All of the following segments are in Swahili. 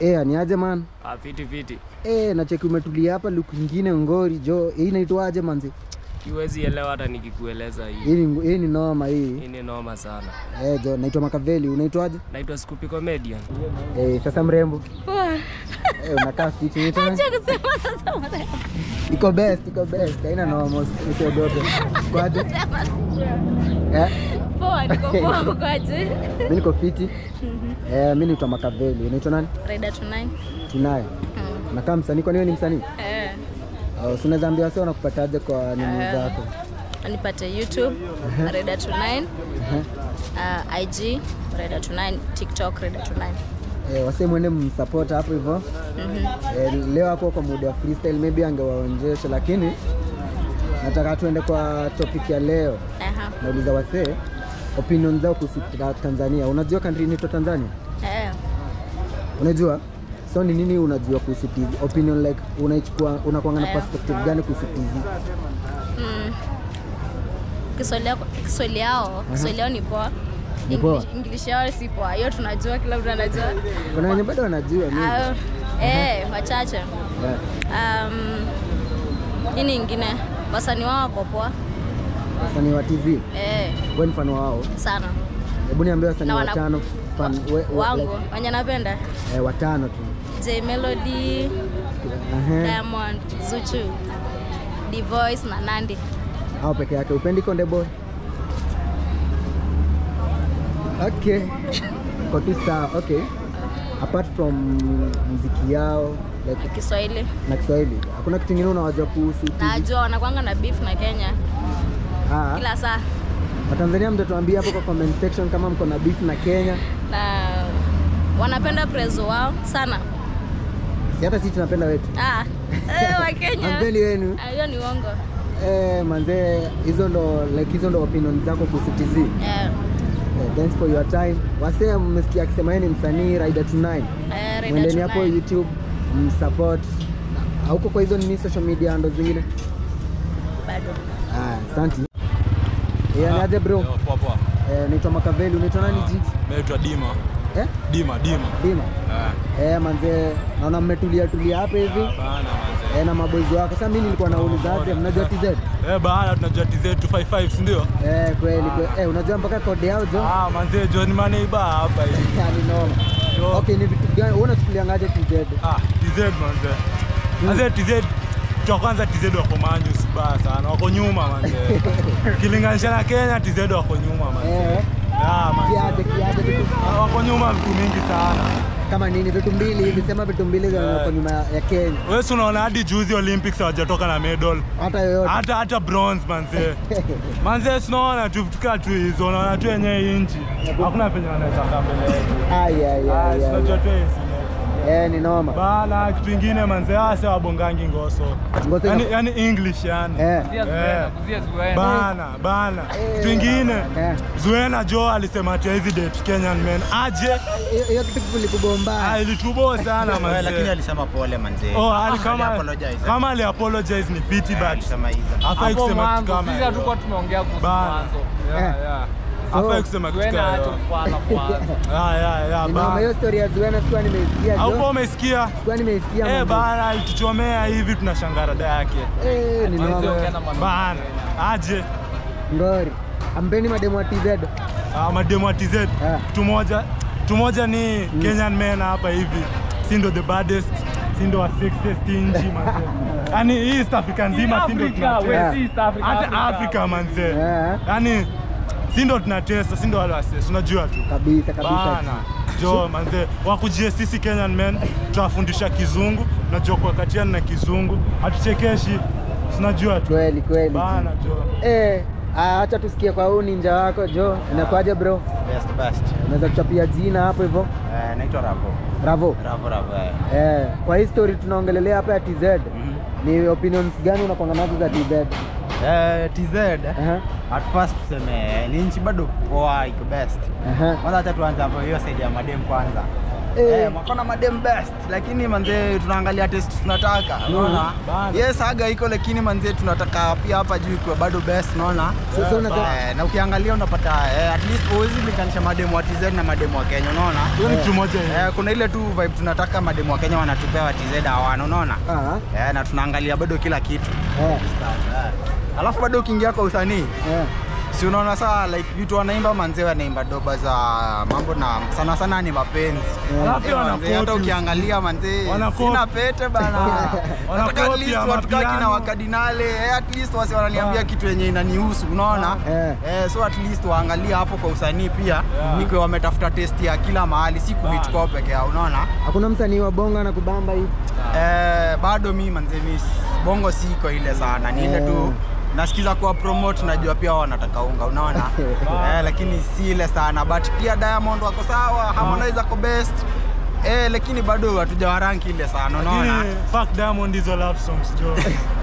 Eh, ni aje man? Ah, fiti fiti. Eh, nacheki umetulia hapa luku ingine ngori jo. Hii inaitwaje manzi? Kiwezi elewa hata nikikueleza hii. Hii ni hii ni noma hii. Hii ni noma sana. Eh, jo, naitwa Makaveli. Unaitwaje? Naitwa Scoopy Comedian. Eh, sasa mrembo. Eh, unakaa fiti unaitwa nani? Iko best, iko best. Haina noma, usiogope. Kwaje? Eh, Poa, niko poa ukoaje? mimi niko fiti. Eh, mimi naitwa Makaveli. Unaitwa nani? Raida Tunai. Tunaye. Mm. Nakaa msanii, kwani wewe ni msanii? Eh, Oh, si unaweza ambia wase wanakupataje kwa nini Eh. zako? nipate YouTube Raida Tunai, Eh. uh, IG Raida Tunai, TikTok Raida Tunai. Eh, wase mwende msupport hapo hivyo. Mhm. Eh, leo hapo kwa muda wa freestyle maybe angewaonjesha, lakini nataka tuende kwa topic ya leo. Aha. Nauliza wasee opinion zao kuhusu ta- Tanzania. Unajua country inaitwa Tanzania? Eh, Unajua? So ni nini unajua kuhusu TZ? Opinion like unaichukua unakuanga na Eh. perspective gani kuhusu TZ? mm. Kiswahili yako- Kiswahili yao, Kiswahili yao ni poa. Ni poa? English- English yao si poa. Hiyo tunajua, kila mtu anajua. Kuna wenye bado wanajua mimi. Ah, eh, wachache. Yeah. Um, nini ingine? Wasanii wao wako poa. Wasanii wa TZ. Eh, Wewe ni mfano wao. sana. Hebu niambie wasanii Na wana- watano fan, we, we, Wangu, like, wenye napenda. eh, watano tu. J Melody, Ehe. Diamond, Zuchu, D Voice na Nandi. Hao peke yake. Upendi Konde Boy? Okay. Kwa tu sawa. Okay. Apart from muziki yao like, Kiswahili. na Kiswahili, hakuna kitu kingine unawajua kuhusu TZ? Najua wanakwanga na beef na Kenya Ah, kila saa Watanzania mtatuambia hapo kwa comment section kama mko na beef na Kenya. na wanapenda prezo wao sana. Si hata sisi tunapenda wetu. Ah, eh, wa Kenya. Hampendi wenu. Ah, Hiyo ni uongo. Eh, manze hizo ndo like hizo ndo opinion zako kuhusu TZ. Eh, Eh, thanks for your time. Wasee mmesikia akisema yeye ni msanii Raida Tunai. eh, Raida Mwendeni hapo Tunai. YouTube msupport. Hauko kwa hizo nini social media ndo zingine? Bado. Ah, asante. Eh, niaje bro? Poa poa. Eh, naitwa Makaveli. Unaitwa nani ji? Naitwa Dima. Eh? Dima, Dima. Dima. Eh. Eh, manze naona mmetulia tulia hapa hivi. Bana manze. Eh, na maboys wako. Sasa mimi nilikuwa nauliza aje, mnajua TZ? Eh, bana tunajua TZ 255 si ndio? Eh, kweli kweli. Eh, unajua mpaka code yao jo? Ah, manze John Money ba hapa hivi. Yani noma. Jo. Okay, ni vitu gani wewe unachukuliangaje TZ? Ah, TZ manze. Manze TZ cha kwanza TZ wako manju si baya sana. Wako nyuma manze. Kilinganisha na Kenya TZ wako nyuma manze. Eh, Ah, manze. kiaje kiaje vitu Ah, Wako nyuma vitu mingi sana. kama nini vitu mbili hivi sema vitu mbili za Eh. kwa nyuma ya Kenya. Wewe si unaona hadi juzi Olympics hawajatoka na medal. Hata yoyote. Hata hata bronze manze. Manze sinaona tu vitu kaa tu hizo, unaona tu yenyewe hii nchi. Hakuna penye wanaweza kaa mbele yetu. Ai ai Ah, ai. sinajua ai. tu hizi. Eh, ni noma. Bana kitu ingine manze, ase wabongangi ngoso. Ngoso Yani, ina- yani English yani. Eh. Eh. Bana, bana. Eh. Kitu ingine Eh. Zuena Jo alisema ati hizi date Kenyan men. Aje? Hiyo- Hiyo kitu kulikubomba. Ah, ilitubo sana Wewe, lakini manze. alisema pole manze. Oh, ali kama apologize. kama ali apologize ni pity but alisema hizo. hafai kusema kitu kama sisi hiyo. hatukuwa tumeongea kuhusu Bana. mwanzo. Eh. Yeah, yeah. Hafai kusema kitu Tuende kama acha hiyo. kufala kwanza. Ah, ya, ya, Ni noma bana. hiyo story ya Zuena sikuwa nimeisikia. Haukuwa jo. umesikia? Sikuwa nimeisikia. Eh, manze. bana alituchomea hivi tunashangaa rada yake. Eh, ni Manze, noma. ongea na mama. Bana, aje. Ngori. Ampeni mademo wa TZ. Ah, mademu wa TZ. Ah. Kitu moja, kitu moja ni Kenyan men hapa hivi. Si ndo the baddest, si ndo wa sexiest nchi manze. Yaani hii East Africa nzima si ndo Africa, tunatesa. we si East Africa, Hata Africa. Africa manze. Eh. Yaani si ndo tunatesa, si ndo wale wase, unajua tu. Kabisa kabisa. Bana. Jo manze, wakujie sisi Kenyan men tunafundisha kizungu, najua kuwakatiana na kizungu, hatuchekeshi, tunajua tu. Kweli kweli. Bana jo. Eh, ah, acha tusikie kwa huu ninja wako Jo. Inakuaje bro? Best best. Unaweza kuchapia jina hapo hivyo? Eh, naitwa Ravo. Bravo. Ravo Ravo. eh. Eh, kwa hii story tunaongelelea hapa ya TZ. Ni opinions gani unakwanga nazo za TZ? Eh, TZ. Aha. At first tuseme ni nchi bado poa iko best. Aha. Kwanza acha tuanze hapo hiyo side ya madem kwanza. Eh. Eh, wako na madem best lakini manze tunaangalia test tunataka unaona bana. yes aga iko lakini manze tunataka pia hapa juu ikiwa bado best unaona Sasa unataka- eh, na ukiangalia unapata eh, at least huwezi linganisha mademu wa TZ na mademu wa Kenya unaona Hiyo ni kitu moja hiyo. eh, kuna ile tu vibe tunataka mademu wa Kenya wanatupea wa TZ hawana unaona Ah, eh, na tunaangalia bado kila kitu eh, eh. alafu bado ukiingia kwa usanii eh. si unaona saa like vitu wanaimba manze wanaimba doba za mambo na sana sana ni mapenzi Yeah. Alafu Eh, wana manze, hata quote ukiangalia manze Wana sina quote. pete bana Wana nataka at quote least ya watu kaki na mapiano. wakadinale eh, at least wasi wananiambia kitu yenye inanihusu unaona Eh. eh, so at least waangalie hapo kwa usanii pia Yeah. ikiwa wametafuta test ya kila mahali si kuhit kwao peke yao unaona Hakuna msanii wa bonga na kubamba hivi. eh, bado mi manze mi s- bongo siko ile sana ni ile Eh. tu nasikiza kuwa promote najua pia wao wanataka unga unaona eh, lakini si ile sana but pia Diamond wako sawa Harmonize ako best eh, lakini bado hatujawaranki ile sana unaona Lakini fuck Diamond hizo love songs jo.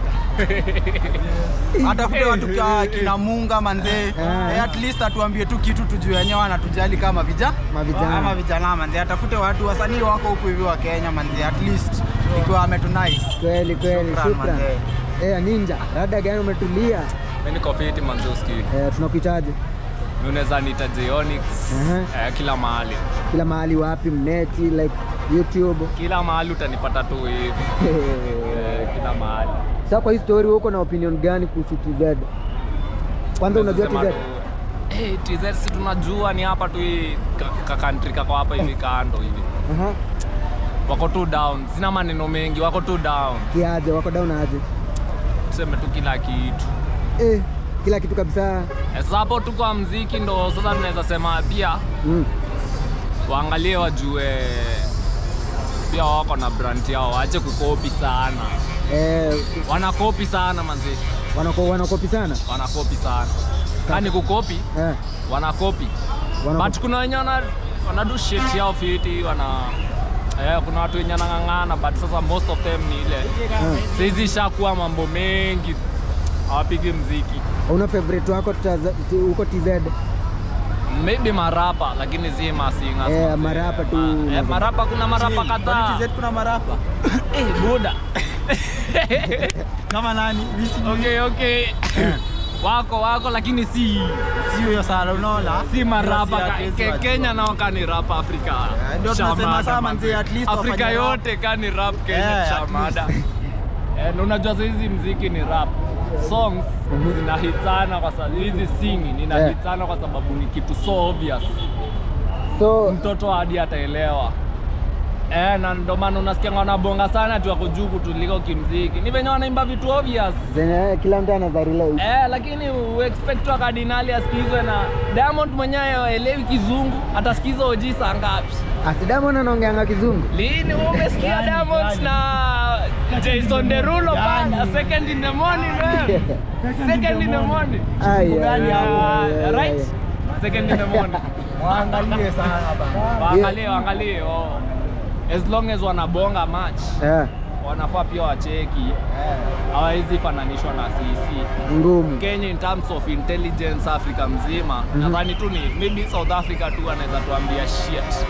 atafute watu kia kina Munga manze eh, at least atuambie tu kitu tujue wenyewe anatujali kama vija Mavijana. kama vijana manze atafute watu wasanii wako huku hivi wa Kenya manze at least ikiwa ametunice Kweli kweli, Shukran, shukran. manze. Eh, Ninja, labda gani umetulia? Mimi niko fiti manzuski. Eh, tunakuhitaji Mimi unaweza niita Onyx. Aha. Eh, kila mahali. kila mahali, wapi, mneti, like YouTube. Kila mahali utanipata tu hivi. Eh, kila mahali. Sasa kwa hii story uko na opinion gani kuhusu TZ? Kwanza unajua Sema TZ? tu, Eh, TZ si tunajua ni hapa tu hii ka- ka country kako hapa hivi kando hivi. Aha. Wako tu down. Sina maneno mengi, wako tu down. Kiaje, wako down aje? Tuseme tu kila kitu. Eh, kila kitu kabisa. Eh, Sasa hapo tu kwa mziki ndo sasa tunaweza sema pia Mm. waangalie wajue pia wako na brand yao, waache kukopi sana. Eh, Wanakopi sana manzi, wanako wanakopi sana. wanakopi sana. Kani kukopi, Eh, wanakopi. wanakopi. But kuna wenye wana wanadu shit yao fiti, wana eh, kuna watu wenye wanang'ang'ana but sasa most of them ni ile Eh. saizi ishakuwa mambo mengi, hawapigi mziki Una favorite wako taza- ti- huko TZ? maybe marapa lakini si masinga Eh, marapa tu. eh, marapa kuna marapa Kwani kadhaa TZ kuna marapa eh, buda kama nani Mimi sijui. okay okay wako wako lakini si si huyo sana unaona si marapa Kasi ka, yake, si ke, watu. Kenya nao kani rap Afrika Eh, ndio tunasema Shamada, sana manze. manze, at least Afrika wafanye rap. yote kani rap Kenya Eh, at shamada eh, na unajua sasa hizi mziki ni rap songs zinahitana kwa sababu hizi singi ninahitana kwa sababu ni kitu so obvious So, mtoto hadi ataelewa eh, na ndo maana unasikia wanabonga sana tu wako juu kutuliko kimziki ni venye wanaimba vitu obvious zenye kila mtu anaweza relate. Eh, lakini uexpect wa kardinali asikizwe na Diamond mwenyewe aelewi kizungu, atasikiza OG saa ngapi? Asidamon anaongeanga kizungu. Lini wewe umesikia Diamond na Jason Derulo bana second in the morning man. Second in the morning. Ai, ai, Gani hapo? Ah, ai, ai, right? ai. Second in the morning. waangalie sana bana Waangalie, waangalie. Oh. As long as wanabonga match, Eh, wanafaa pia wacheki. Hawawezi fananishwa na sisi. ngumu. Kenya in terms of intelligence Afrika mzima Mhm. nadhani tu ni maybe South Africa tu anaweza tuambia shit.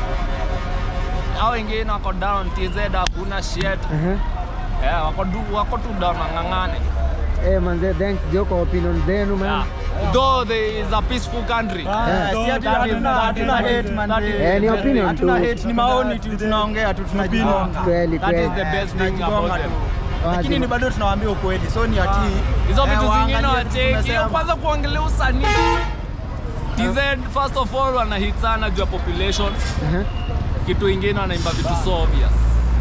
Hao wengine wako down, TZ hakuna shit. Aha. Eh, wako du, wako tu down ngangane. Eh, manze, thanks jo kwa opinion zenu man. Yeah. Though there is a peaceful country. Ah, si ati That is- hatuna that hatuna is- hate man that is- Eh, ni opinion hatuna tu. hate ni maoni tu tunaongea tu tunajigonga Kweli That is kweli. the Eh, best thing tunajigonga about tu. them. lakini Wazi. ni bado tunawaambia ukweli so ni ati Hizo eh, vitu zingine waangalie tu wacheki. Hiyo tunasema. kwanza kuongelea usanii. TZ first of all wanahit sana juu ya population. Aha. kitu ingine wanaimba vitu so obvious.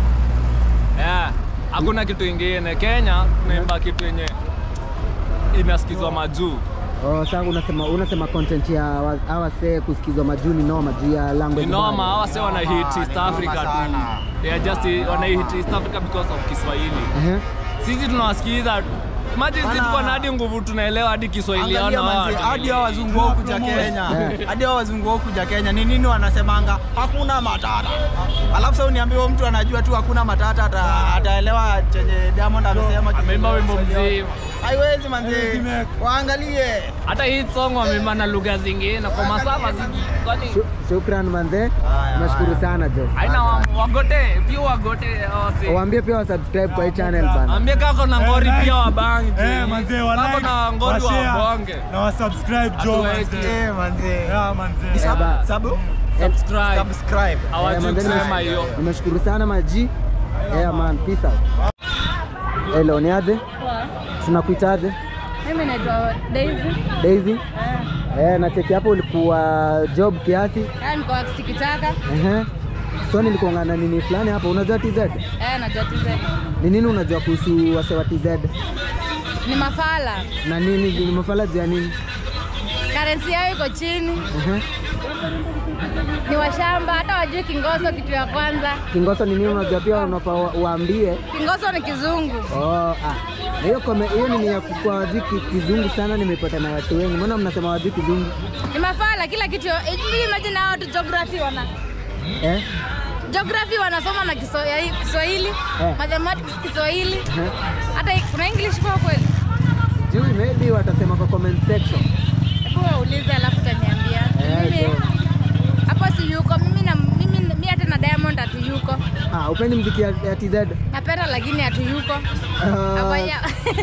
Yeah. Hakuna kitu ingine. Kenya tunaimba kitu yenye inasikizwa majuu. Oh, sasa unasema unasema content ya wa- hawa see kusikizwa majuu ni noma juu ya Ni language. noma, barrier. hawa se wana hit Ni East noma Africa tu. sana. They are just wana hit East Africa because of Kiswahili. Aha. Sisi tunawasikiliza Imagine sisi Bana. tuko na hadi nguvu tunaelewa hadi Kiswahili yao Angalia na wao manzi, hadi hatuelewi. hao wazungu wao kuja Kenya, Eh. hadi hao wazungu wao kuja Kenya ni nini wanasemanga? Hakuna matata. Alafu sasa uniambie huyo mtu anajua tu hakuna matata, ata- ataelewa chenye Diamond amesema. Ameimba wimbo Kiswahili yao. mzima. haiwezi manze Haiwezi make. waangalie hata hii song wamema na lugha zingine kwa masafa zigi kwani Shu- Shukran manze, Haya, nashukuru haya. sana jo. haina wa- wagote pia wagote wasi Waambie pia wasubscribe kwa hii channel bana. ambie kako na ngori pia wabangi Eh, manze wa kako like, na ngori wa share, wabonge na wa subscribe jo Hatuwezi. manze. Eh, manze Yeah, manze. Sub- ba- sub- subscribe subscribe Eh, hawajui manze, kusema nimesh- hiyo Nimeshukuru sana maji. Yeah man, peace out. Hello, ni aje? Tunakuitaje? Mimi naitwa Daisy. Daisy? Eh, na cheki hapo ulikuwa job kiasi. Yaani kwa sikitaka. Ehe. So nilikuwa na nini fulani hapo, unajua TZ? Eh, najua TZ. Ni nini unajua kuhusu wase wa TZ? Ni mafala. Na nini ni mafala juu ya nini? Currency yao iko chini. Ehe. Ni washamba hata wajui Kingoso kitu ya kwanza. Kingoso ni nini unajua pia unafaa wa- waambie. Kingoso ni kizungu. Oh, ah. Na hiyo kome hiyo nini ya kwa wajui ki- kizungu sana nimepata na watu wengi. Mbona mnasema wajui kizungu? Ni mafala kila kitu. Hivi imagine hao watu geography wana Eh? geography wanasoma na Kiso- ya- Kiswahili, Eh. mathematics Kiswahili. Ehe. Hata kuna English kwa kweli. Sijui maybe watasema kwa comment section. Hebu waulize alafu utaniambia. Eh, Mimi jo. hapo si yuko. Mimi na mimi mimi hata na Diamond hatuyuko. Ah, upendi mziki ya, ya TZ? Napenda lakini hatuyuko. Ah, Hapana.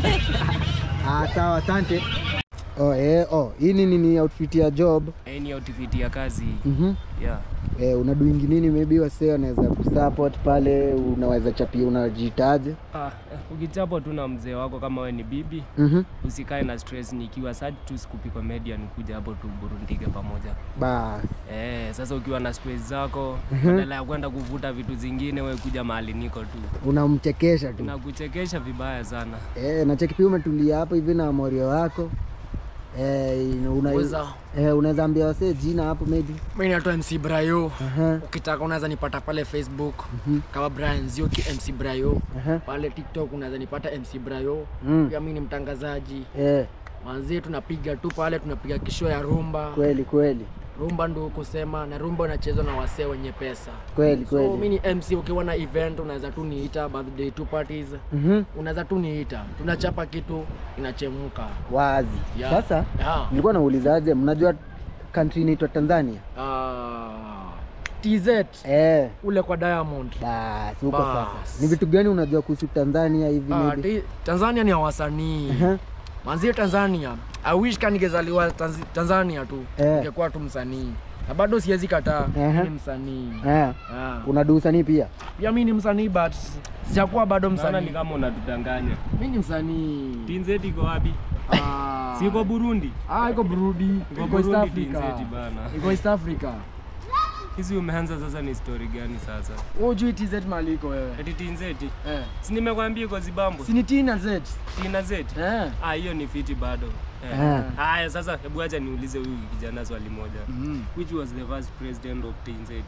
ah, sawa, asante. Oh, eh, oh, hii ni nini outfit ya job? Hii ni outfit ya kazi Mhm. yeah. Eh, unaduingi nini maybe wase wanaweza kusupport pale, unaweza chapia, unajitaje? Ah, eh, ukichapwa tu na mzee wako kama we ni bibi Mhm. usikae na stress nikiwa sad tu sikupi comedian kuja hapo tu burundike pamoja Bas. eh, sasa ukiwa na stress zako Mhm. badala ya kwenda kuvuta vitu zingine we kuja mahali niko tu Unamchekesha tu. nakuchekesha vibaya sana Eh, na cheki pia umetulia hapo hivi na morio wako. Eh, una, Weza. eh, unaweza ambia wase jina hapo maybe. mi naitwa mc brayo Aha. ukitaka unaweza nipata pale facebook kama brian zioki mc brayo Aha. pale tiktok unaweza nipata mc brayo Mm. pia mi ni mtangazaji Eh, manzie tunapiga tu pale tunapiga kisho ya rumba kweli kweli. rumba ndo kusema na rumba unachezwa na wasee wenye pesa Kweli so mi kweli. ni mc ukiwa na event unaweza tu niita birthday two parties Mhm. unaweza tu niita tunachapa kitu inachemuka Wazi. Yeah. Sasa yeah. nilikuwa naulizaje, mnajua country inaitwa Tanzania? uh, tz Eh, ule kwa diamond basi huko Bas. sasa. Ni vitu gani unajua kuhusu Tanzania hivi Ah, maybe? ti- tanzania ni ya wasanii Aha. manzie tanzania i wish ka ningezaliwa Tanz- tanzania tu Eh. ningekuwa tu msanii na bado siwezi kataa mi Aha. ni msanii Eh, Ah. unadu usanii pia? pia mi ni msanii but sijakuwa bado naona ni msanii kama unatudanganya mi ni msanii tinzeti iko wapi Ah. si iko burundi Ah, iko Burundi, Iko iko East Burundi, Africa. TZ bana. Iko East Africa. hizi umeanza sasa ni story gani sasa Wewe hujui TZ mahali iko wewe. eti tinzeti Eh. si nimekwambia iko zimbabwe Si ni T na Z. tina zeti Eh. ah hiyo ni fiti bado Eh. Eh. haya sasa hebu acha niulize huyu kijana swali moja Mhm. which was the first president of TNZ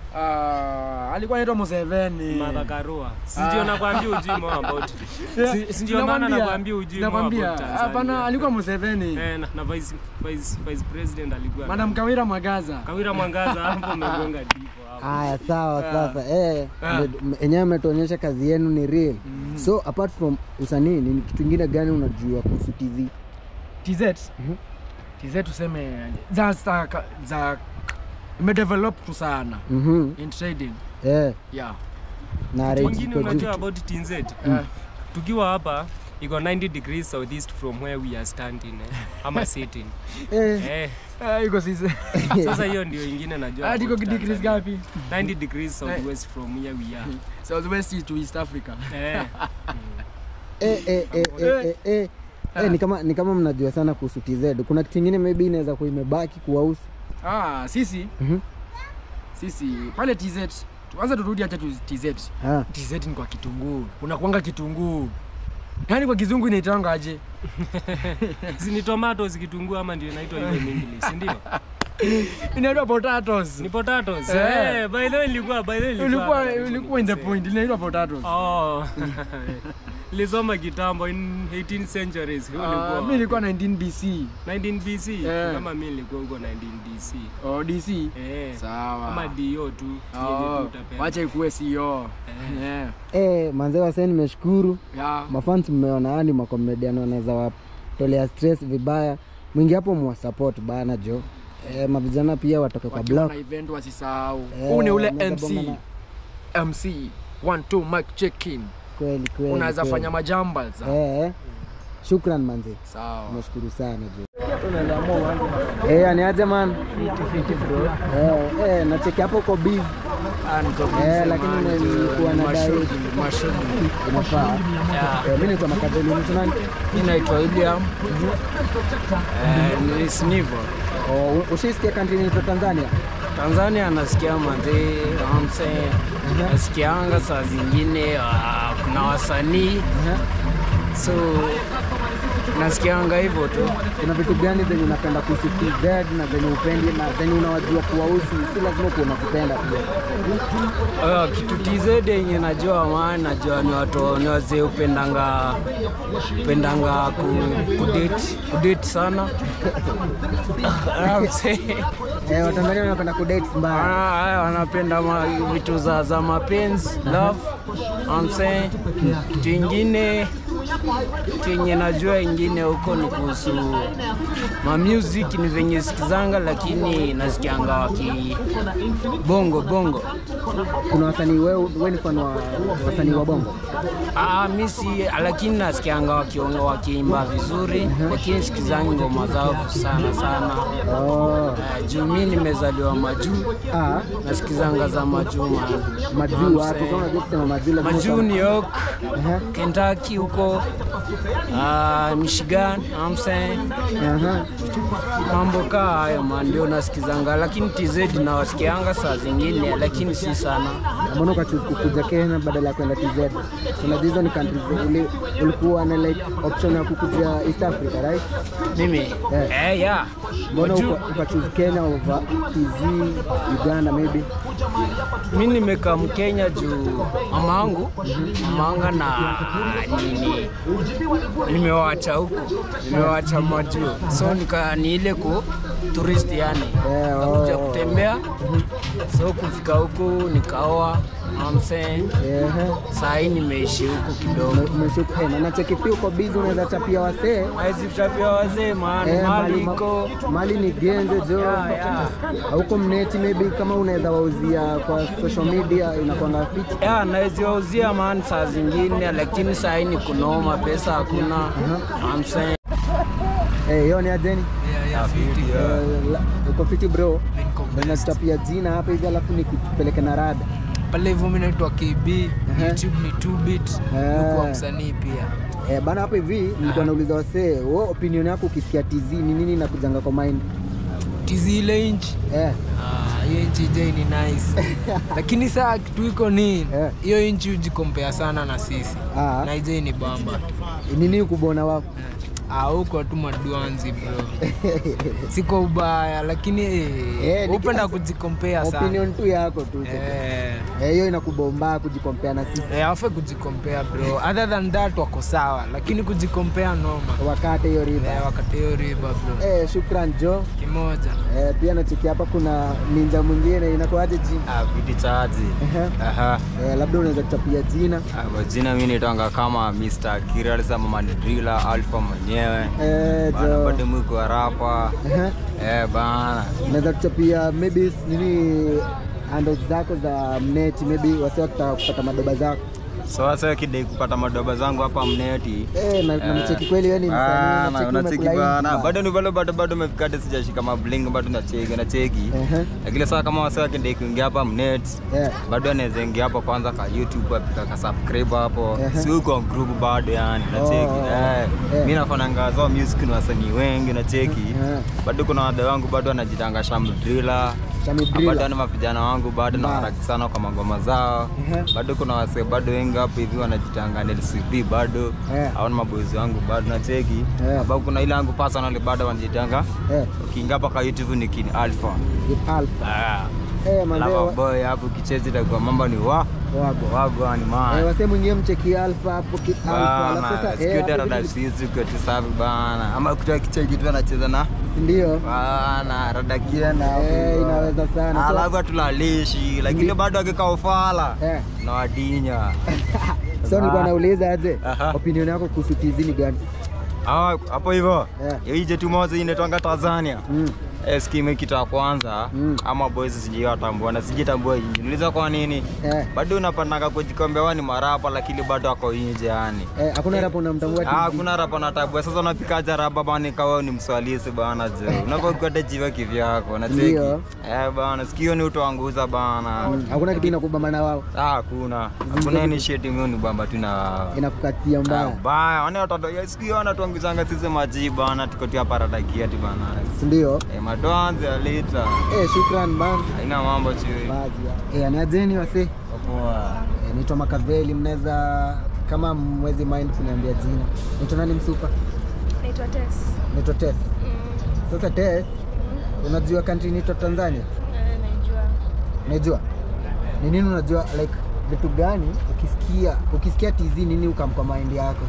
Ah, alikuwa anaitwa Museveni. Martha Karua sijio nakwambia ujui more about Si- si ndio maana Nakwambia, nakwambia ujui more nakwambia, about Tanzania. Hapana, alikuwa Museveni. eh, na, na vice, vice, vice president alikuwa Madam Kawira Magaza. Kawira Mwangaza hapo umegonga ndipo hapo Haya, sawa Ah. sasa. Eh, Ah. ndio- enyewe ametuonyesha kazi yenu ni real. So apart from usanii, ni kitu kingine gani unajua kuhusu TZ? TZ. Mhm. TZ tuseme za za, za imedevelop tu sana Mhm. in trading. Eh, Yeah. na Kitu rates kingine ziko juu. unajua about TNZ Eh. tukiwa hapa iko 90 degrees southeast from where we are standing eh, ama sitting Eh, eh, Ah, iko sisi. sasa hiyo ndio ingine najua Ah, iko about degrees Tanzania. gapi? 90 degrees southwest from where we are Southwest to East Africa. eh, eh, eh, eh, eh, eh, eh. Eh, ni kama ni kama mnajua sana kuhusu TZ. Kuna kitu kingine maybe inaweza kuwa imebaki kuwahusu. Ah, sisi Mhm. sisi pale TZ kwanza turudi acha tu TZ. Ah, TZ ni kwa kitunguu. Unakuanga kitunguu. Yaani kwa kizungu inaitanga aje? si ni tomatoes kitunguu ama ndio inaitwa hivyo in English si ndio Inaitwa potatoes. ni potatoes Eh. eh, by the way ilikuwa by the way Ulikuwa ulikuwa in the point. Inaitwa potatoes. oh Nilisoma kitambo in 18 centuries. Hiyo Ah, ilikuwa mi nilikuwa 19 BC 19 BC. Eh. Kama mimi nilikuwa huko 19 DC. oh, DC Eh. sawa Kama DO tu. yenye Oh, tu utapenda. wacha ikuwe CEO yeah. Eh, manzee wasee nimeshukuru Yeah. mafans mmeona yani makomedian wanaweza watolea stress vibaya mwingi hapo mwasupport bana jo eh, mavijana pia watoke kwa wakiwa block na event wasisahau Eh, huu ni ule unaweza mc bongana- mc one two mic check in kweli kweli unaweza kweli. fanya majamba za eh, eh. shukran manzi sawa nashukuru sana jo eh, aniaje man eh, eh, nacheki hapo ko busy Eh, lakini nilikuwa na dai inafaa eh, mimi naitwa Makadeli mtu nani mi naitwa william Eh, ni snivo oh, ushaisikia country inaitwa Tanzania tanzania nasikia manzee amse nasikianga saa zingine ah, kuna wasanii so nasikianga hivyo tu kuna vitu gani zenye unapenda kuhusu TZ na zenye upendi na zenye unawajua kuwahusu si lazima kuwa unazipenda pia Uh, kitu TZ yenye najua maana najua ni watu ni wazee upendanga upendanga ku, kudate kudate sana I'm saying, eh, Watanzania wanapenda kudate mbaya wana- haya, wanapenda ma, vitu za, za mapenzi love I'm saying, kitu ingine kitu yenye najua ingine huko ni kuhusu ma music ni venye sikizanga lakini nasikianga waki bongo bongo kuna wasanii wewe wewe ni fan wa wasanii wa bongo Ah, mi si lakini nasikianga wakionga wakiimba vizuri, lakini sikizangi ngoma zao sana sana. oh. Uh, juu mi nimezaliwa majuu, ah, nasikizanga za majuu man. majuu wapi sasa unajua kusema majuu lazima Majuu uta- New York, Aha, Kentucky huko uh, Michigan, I'm saying aha. mambo kaa hayo man, ndio nasikizanga, lakini TZ nawasikianga saa zingine, lakini si sana. mbona ukachoose kukuja Kenya badala ya kwenda TZ unajua hizo ni countries uli, ulikuwa na like option ya kukuja East Africa right Mimi Yeah. eh, yeah. mbona Majuu- uka- ukachoose Kenya over TZ Uganda maybe mi nimekaa Mkenya juu mama angu mama anga na nini nimewacha huku nimewacha majuu so nika ni ile ku tourist yani Eh, kakuja oh. kutembea so kufika huku nikaoa amse Ehe. saa hii nimeishi huku kidogo Ume- umeshuka eh, na nacheki pia uko busy unaweza chapia wasee aizitapia wazee maana Eh, mali mali- iko mali ni genje jo Yeah, yeah. huko mneti maybe kama unaweza wauzia kwa social media inakwanga fit ya naweziwauzia man saa zingine lakini saa hii ni kunoma pesa hakuna amse Eh, hiyo ni ajeni Eh, la- uko fiti bro nachapia jina hapa hivi alafu nikupeleke na rada pale hivyo mi naitwa KB Ehe. YouTube ni 2bit Eh. nikuwa msanii pia Eh, bana hapa hivi nilikuwa nauliza wasee wewe opinion yako ukisikia TZ ni nini nakujanga kwa mind tizi ile inchi eh, Ah, hiyo inchi je ni nice lakini saa kitu iko ni Eh. hiyo inchi hujikompea sana na sisi ah, na ije ni bamba nini ukubona wako Ah, huko tu maduanzi bro siko ubaya lakini Eh, eh, ni upenda kila- kujikompea sana opinion tu yako tu Eh, Eh, hiyo inakubomba kujikompea na sisi eh, afe kujikompea bro other than that wako sawa lakini kujikompea noma wakate hiyo riba eh, wakati hiyo riba bro eh, shukran jo kimoja eh, pia nacheki hapa kuna ninja mwingine inakuaje jina Ah, viti chaji. Ehe. Aha. eh, labda unaweza kuchapia jina Ah, Majina mi nitanga kama Mr. Kiral sama Mandrila Alpha mwenyewe. eh, Bana jo bado mwiko rapa. Ehe. Eh bana. unaweza kuchapia maybe nini handles zako za mneti maybe wasi wakitaka kupata madoba zako So sasa kidai kupata madoba zangu hapa mneti. eh, na, na mcheki kweli wewe ni Ah, msanii na nacheki unacheki umekula bana. hivi. Bado ni bado bado bado umefika hadi sijashika mabling bado nacheki nacheki. Ehe. Lakini sasa kama wasa kidai kuingia hapa mnet. Eh, Bado anaweza ingia hapo kwanza ka YouTube apika ka subscribe hapo. Ehe. Si uko group bado yani nacheki. Oh, Eh. eh. Mimi nafananga zao music ni wasanii wengi nacheki. eh, bado kuna wadau wangu bado wanajitanga shamdrila Shami bado Driller. ni mavijana wangu bado na Mbaya. waraki sana kwa magoma zao Ehe. bado kuna wasee bado wengi hapo hivi wanajitanga NLCB bado Eh. au maboezi wangu bado nacheki Eh. sababu kuna ile yangu personal bado wanajitanga eh, ukiingia hapa kwa YouTube ni King Alpha with Alpha. ah Eh, manze, Lava wa- boy hapo kichezi itakuwa mambo ni wa Wago. Wago ni Eh, man. wasee mwingie mcheki Alpha hapo ki- Alpha. Alafu Bana, sasa sikio eh, hapo dada vitu- sisi kwa tusafi bana. Ama kutoa kichwa kitu anacheza na ndio. bana rada kienda. Eh, inaweza sana. So- Alafu tulalishi lakini bado akikaa ufala Eh. na wadinya. So nilikuwa nauliza aje, Aha. opinion yako kuhusu TZ ni gani? Ah, hapo hivyo. Yeah. Hiyo jetu moja inaitwanga Tanzania. Mm. Eh, skimu kitu ya kwanza Mm. ama boys sijui watambua na sijitambua inji. Niuliza kwa nini? Eh, Bado unapandanga kujikombewa ni marapa lakini bado ako nje yani. eh, hakuna rapo unamtambua Ah, TZ? kuna rapa na tabu. Sasa unapikaje rapa bana kawa ni mswalisi bana je. Unapokwenda jiva kivyako na cheki. Ndio. Eh bana, sikio ni utoanguza bana. Mm, Hakuna kitu inakubamba na wao, Ah, hakuna. Hakuna initiative mimi ni bamba tu na inakukatia Ah, mbaya, baya. Wale watoto ya sikio wanatuanguzanga sisi maji bana tuko tu hapa radakia tu bana. si ndio? Eh, madoanzi ya lita. Eh, shukran man. Haina mambo chui. Baadhi ya. Eh, aniajeni wase. Poa. Eh, naitwa Makaveli, mnaweza kama mwezi mind kuniambia jina. Naitwa nani msupa? Naitwa Tess. Naitwa Tess. Sasa Tess, unajua country inaitwa Tanzania? Eh, Najua. Unajua ni nini? Unajua like vitu gani ukisikia ukisikia TZ nini ukamka mind yako?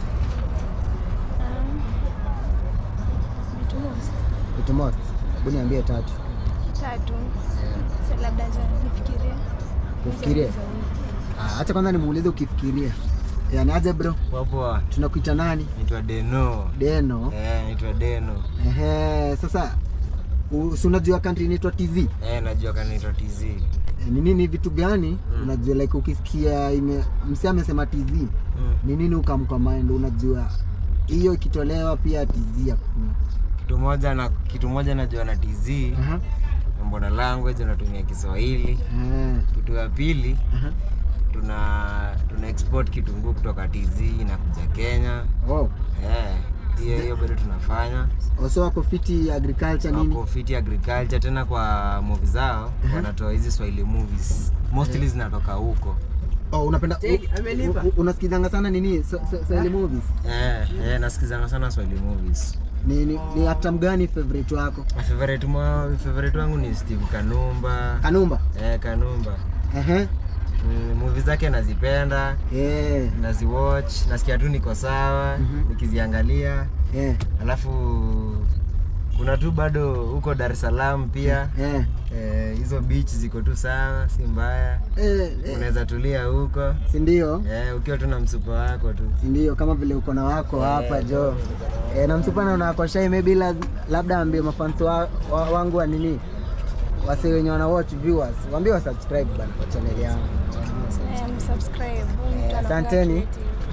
Um, vitu most. Vitu most. Hebu niambie tatu. Tatu. So labda acha nifikirie. Ufikirie. Ah, acha kwanza nimuulize ukifikiria. Yani aje bro, Poa poa. tunakuita nani? Naitwa Deno. Deno. Eh, naitwa Deno. Ehe, sasa u- si unajua country inaitwa TZ? Eh, najua kana naitwa TZ. Eh, Ni nini vitu gani unajua like ukisikia ime msi amesema TZ Mm. ni nini ukamka mind unajua hiyo ikitolewa pia TZ hakuna. Kitu moja na kitu moja najua na TZ. Aha. Mambo na language unatumia Kiswahili. Eh, Kitu ya pili aha. tuna tuna export kitunguu kutoka TZ inakuja Kenya. Oh. Eh, hiyo hiyo bado tunafanya. Also wako fiti agriculture nini? Wako fit agriculture tena kwa movie zao wanatoa hizi Swahili movies. Mostly zinatoka huko. Oh, unapenda u- u- u- unasikizanga sana nini? So- so- Swahili movies? Eh, eh, nasikizanga sana Swahili movies. Ni ni, ni actor mgani favorite wako? Favorite mwa favorite wangu ni Steve Kanumba. Kanumba. Eh, Kanumba. Ehe. Mm, movie zake nazipenda, Eh. naziwatch, nasikia tu niko sawa Mhm. nikiziangalia. Eh. Alafu kuna tu bado huko Dar es Salaam pia Eh. eh, hizo beach ziko tu sawa, si mbaya. Eh, eh. Unaweza tulia huko Si ndio? eh, ukiwa tu na msupa wako tu. Si ndio kama vile uko na wako hapa jo. Eh, na msupa naona wako shy maybe laz, labda ambie mafans wa, wa, wangu wa nini? Wase wenye wana watch viewers, waambie wa subscribe bana kwa channel yangu. Um, subscribe. Eh, asanteni.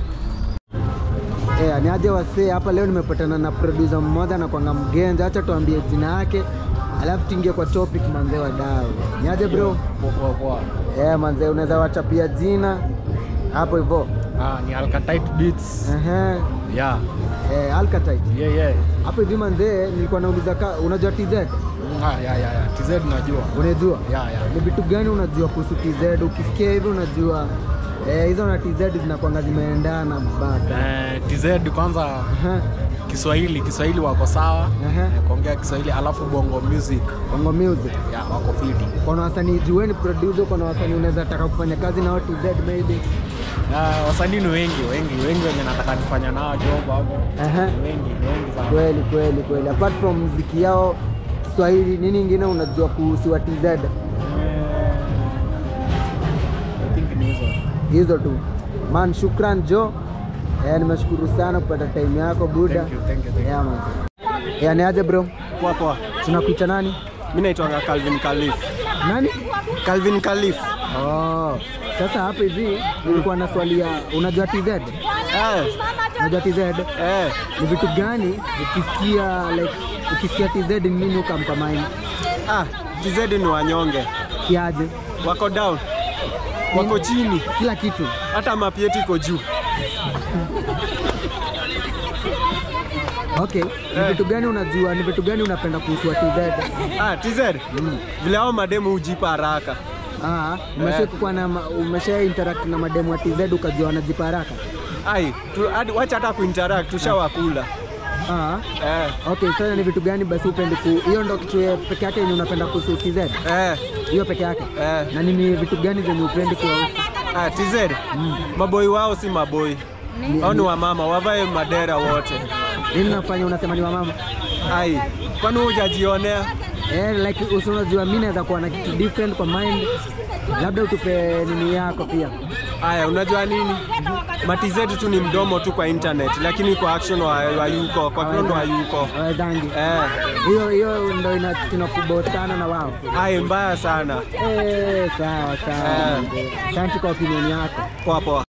Eh, ni aje wasee hapa leo nimepatana na producer mmoja na kwanga mgenza, acha tuambie jina yake. Alafu tuingie kwa topic manzee wa dau. Ni aje bro? Poa poa. Eh, manzee unaweza wachapia jina hapo hivyo. Ah, ni Alkatite Beats. Ehe. Yeah. Eh, Alkatite. Yeah, yeah. Hapo hivi manzee, nilikuwa nauliza ka, unajua TZ? Ah, yeah, yeah, yeah. TZ najua. Unajua? Yeah, yeah. Ni vitu gani unajua kuhusu TZ? Ukisikia hivi unajua eh, hizo na TZ zinakuanga zimeendana baba. Eh, TZ kwanza Aha, Kiswahili, Kiswahili wako sawa. aha. Eh, kuongea Kiswahili alafu Bongo Music. Bongo Music. Yeah, wako fiti. Kuna wasanii jueni producer, kuna wasanii unaweza taka kufanya kazi nao TZ maybe. Ah, wasanii ni wengi, wengi, wengi wenye nataka nifanya nao job hapo. Aha. Ni wengi, ni wengi sana. Kweli kweli kweli. Apart from muziki yao Kiswahili, nini ingine unajua kuhusu wa TZ? Eh, I think ni hizo. Hizo tu. Man, shukran Jo. Eh, nimeshukuru sana kupata time yako buda. Thank you, thank you, thank you. Yeah, man. Yeah, ni aje bro? Poa poa. Tunakuita nani? Mimi naitwa Calvin Khalif. Nani? Calvin Khalif. Oh. Sasa hapa hivi nilikuwa na swali ya unajua TZ? Eh, Unajua TZ? eh. Ni vitu gani ukisikia like ukisikia TZ ni nini ukamka mind? Ah, TZ ni wanyonge. Kiaje? Wako down. Wako chini. Kila kitu. Hata mapi yetu iko juu. Okay. Ni vitu gani unajua? Ni vitu gani unapenda kuhusu wa TZ? Ah, TZ. Vile hao mademu hujipa haraka. Ah, umesha kuwa na ma- umesha interact na mademu wa TZ ukajua wanajipa haraka? Ai, tu, hadi wacha hata kuinteract tushawakula. Ah. Eh, Okay, sasa ni vitu gani basi upendi ku hiyo ndo kitu ya peke yake yenye unapenda kuhusu TZ? eh, Hiyo peke yake? eh. Na nini vitu gani zenye upendi kuwahusu? Ah, TZ. Maboi wao si maboi. Hao ni wamama, wavae madera wote. Nini nafanya unasema ni wamama? Ai, kwani hujajionea? Eh, like usi unajua mimi naweza kuwa na kitu different kwa mind. Labda utupe nini yako pia. Aya, unajua nini? Matizetu tu ni mdomo tu kwa internet, lakini kwa action wa, wa yuko, kwa ground wa yuko. Wawezangi. Eh, Hiyo hiyo ndio ina- tunakubostana na wao. ai mbaya sana. Eh, sawa sawa. Eh. Asante kwa opinion yako. Poa poa.